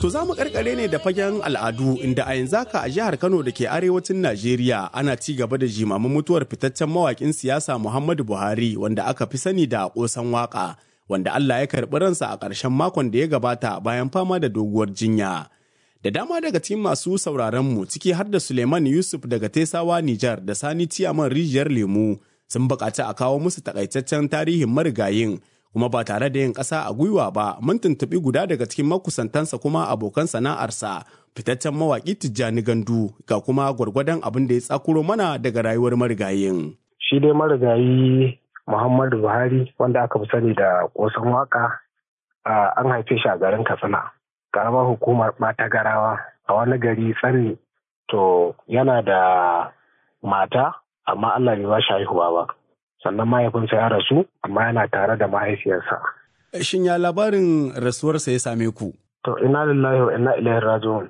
To za mu karkare ne da fagen al'adu inda a yanzu haka a jihar Kano da ke arewacin Najeriya ana ci gaba da jimamin mutuwar fitaccen mawakin siyasa Muhammadu Buhari wanda aka fi sani da kosan waka wanda Allah ya karɓi ransa a ƙarshen makon da ya gabata bayan fama da doguwar jinya. Da dama daga cikin masu sauraron mu ciki har da Suleiman Yusuf daga Tesawa Nijar da Sani Ciyaman Rijiyar Lemu sun buƙaci a kawo musu takaitaccen tarihin marigayin kuma ba tare da yin ƙasa a gwiwa ba mun tuntuɓi guda daga cikin makusantansa kuma abokan sana'arsa fitaccen mawaƙi Tijjani Gandu ga kuma gwargwadon abin da ya tsakuro mana daga rayuwar marigayin. Shi dai marigayi Muhammadu Buhari wanda aka fi sani da ƙosan waka an haife shi a garin Katsina. Karamar hukumar ɓata garawa a wani gari tsanni to yana da mata amma Allah bai ba shi haihuwa ba. sannan mahaifinsa ya rasu amma yana tare da mahaifiyarsa. Shin ya labarin rasuwarsa ya same ku? To ina lillahi wa ina ilaihi raji'un.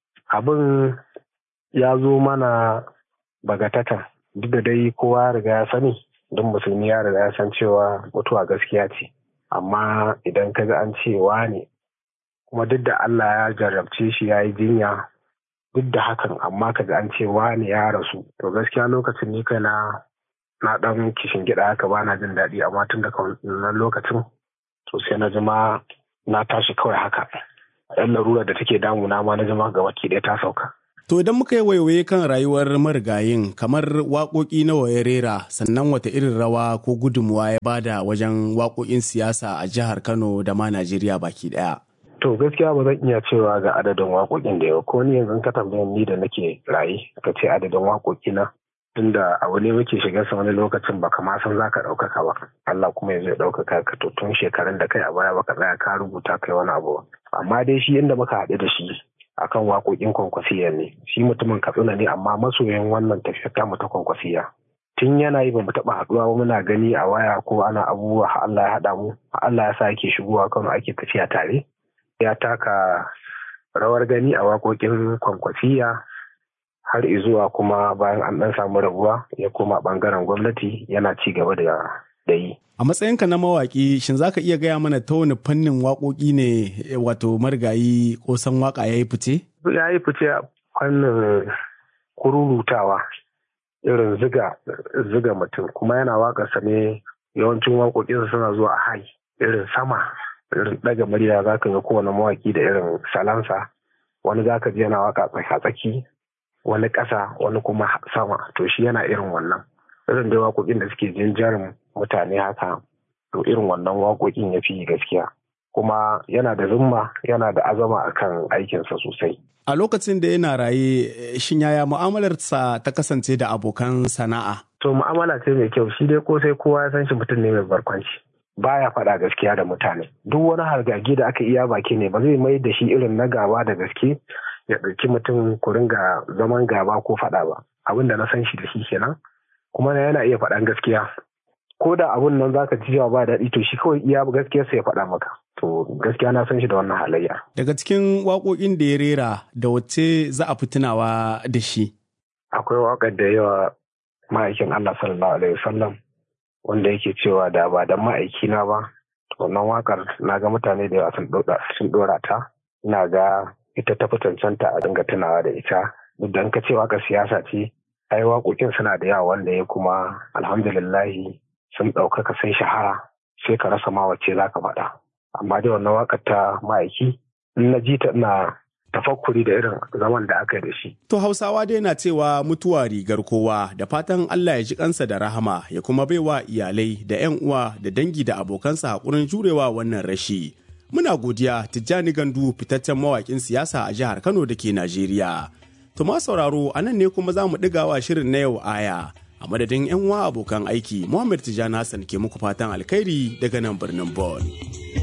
Abin ya zo mana bagatata duk da dai kowa ya riga ya sani duk musulmi ya riga ya san cewa mutuwa gaskiya ce. Amma idan ka ga an ce ne kuma duk da Allah ya jarrabce shi ya yi jinya duk da hakan amma ka ga an ce ne ya rasu to gaskiya lokacin ni kai na na dan kishin gida haka ba na jin daɗi amma tun daga wannan lokacin to sai na jima na tashi kawai haka yan larura da take damuna ma na jima gaba ki ɗaya ta sauka. To idan muka yi waiwaye kan rayuwar marigayin kamar waƙoƙi nawa ya rera sannan wata irin rawa ko gudunmuwa ya bada wajen waƙoƙin siyasa a jihar Kano da ma Najeriya baki ɗaya. To gaskiya ba zan iya cewa ga adadin waƙoƙin da yau ko ni yanzu ka tambayan ni da nake raye ka ce adadin waƙoƙi na tunda abu ne muke shiga sa wani lokacin baka ma san zaka ɗaukaka ba Allah kuma ya zai ɗaukaka ka to tun shekarun da kai a baya baka tsaya ka rubuta kai wani abu amma dai shi inda muka haɗu da shi akan waƙoƙin kwankwasiya ne shi mutumin katsina ne amma masoyan wannan tafiyar ta mu ta kwankwasiya tun yana yi bamu taɓa haɗuwa ba muna gani a waya ko ana abubuwa Allah ya haɗa mu Allah ya sa yake shigowa Kano ake tafiya tare ya taka rawar gani a waƙoƙin kwankwasiya har zuwa kuma bayan an ɗan samu rabuwa ya koma ɓangaren gwamnati yana ci gaba da yi. A matsayinka na mawaƙi shin za ka iya gaya mana ta wani fannin waƙoƙi ne wato marigayi kosan waƙa ya yi fice? Ya yi fice a fannin kururutawa irin ziga ziga mutum kuma yana waƙarsa ne yawancin waƙoƙinsa suna zuwa a hai irin sama irin ɗaga murya za ka ga kowane mawaƙi da irin salansa wani za ka ji yana waƙa tsaki wani ƙasa wani kuma sama to shi yana irin wannan irin da waƙoƙin da suke jinjarin mutane haka to irin wannan waƙoƙin ya fi gaskiya kuma yana da zumma yana da azama akan aikinsa sosai a lokacin da yana raye shin yaya mu'amalarsa ta kasance da abokan sana'a to mu'amala ce mai kyau shi dai ko sai kowa ya san shi mutum ne mai barkwanci baya faɗa gaskiya da mutane duk wani hargagi da aka iya baki ne ba zai mai da shi irin na gaba da gaske ya ɗauki mutum ku ringa zaman gaba ko faɗa ba abin da na san shi da shi kenan kuma yana iya faɗan gaskiya ko da abun nan zaka ji cewa ba daɗi to shi kawai iya gaskiyar sa ya faɗa maka to gaskiya na san shi da wannan halayya daga cikin waƙoƙin da ya rera da wacce za a fi tunawa da shi akwai waƙar da yawa ma'aikin Allah sallallahu alaihi wasallam wanda yake cewa da ba da ma'aikina ba wannan waƙar na ga mutane da yawa sun ɗora ta ina ga ita ta fi cancanta a dinga tunawa da ita duk da ka ce waka siyasa ce ai waƙoƙin suna da yawa wanda ya kuma alhamdulillahi sun ɗaukaka sun shahara sai ka rasa ma wacce za ka faɗa amma dai wannan waƙar ta ma'aiki in na ji ta ina tafakkuri da irin zaman da aka yi da shi. To Hausawa dai na cewa mutuwa rigar kowa da fatan Allah ya ji kansa da rahama ya kuma baiwa iyalai da 'yan uwa da dangi da abokansa haƙurin jurewa wannan rashi. Muna godiya Tijjani Gandu fitaccen mawaƙin siyasa a jihar Kano da ke Najeriya. Tuma sauraro a nan ne kuma za mu ɗigawa shirin na yau aya. A madadin 'yan uwa abokan aiki, Muhammad Tijjani Hassan ke muku fatan alkhairi daga nan birnin Bon.